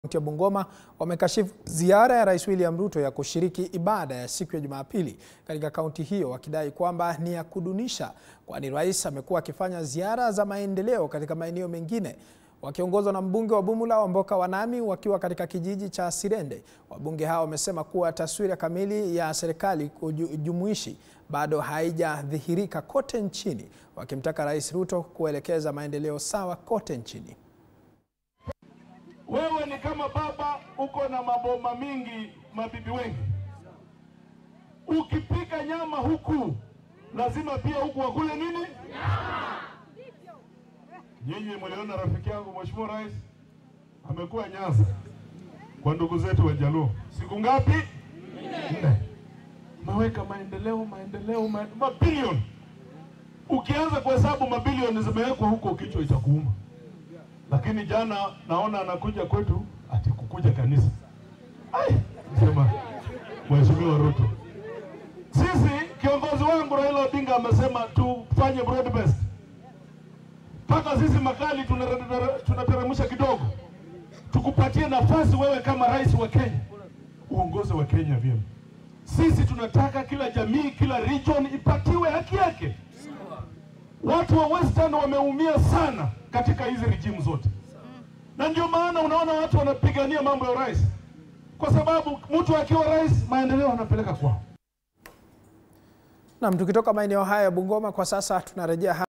Kaunti ya Bungoma wamekashifu ziara ya Rais William Ruto ya kushiriki ibada ya siku ya Jumapili katika kaunti hiyo wakidai kwamba ni ya kudunisha, kwani rais amekuwa akifanya ziara za maendeleo katika maeneo mengine. Wakiongozwa na mbunge wa Bumula Wamboka Wanami wakiwa katika kijiji cha Sirende, wabunge hao wamesema kuwa taswira kamili ya serikali jumuishi bado haijadhihirika kote nchini, wakimtaka Rais Ruto kuelekeza maendeleo sawa kote nchini. Wewe ni kama baba, uko na maboma mingi, mabibi wengi. Ukipika nyama huku, lazima pia huku wakule nini? Nyama. Nyinyi mliona rafiki yangu Mheshimiwa Rais amekuwa Nyanza kwa ndugu zetu wa Jaluo siku ngapi? Nne. Maweka maendeleo, maendeleo, ma- mabilioni. Ukianza kuhesabu mabilioni zimewekwa huko, kichwa itakuuma lakini jana naona anakuja kwetu ati kukuja kanisa. Ai, sema Mheshimiwa Ruto, sisi kiongozi wangu Raila Odinga amesema tufanye broad based, mpaka sisi makali tunare- tunateremsha kidogo, tukupatie nafasi wewe kama rais wa Kenya uongozi wa Kenya vyema. Sisi tunataka kila jamii, kila region ipatiwe haki yake. Watu wa Western wameumia sana katika hizi rejimu zote, na ndio maana unaona watu wanapigania mambo ya rais, kwa sababu mtu akiwa rais maendeleo anapeleka kwao. Nam, tukitoka maeneo haya ya Bungoma kwa sasa tunarejea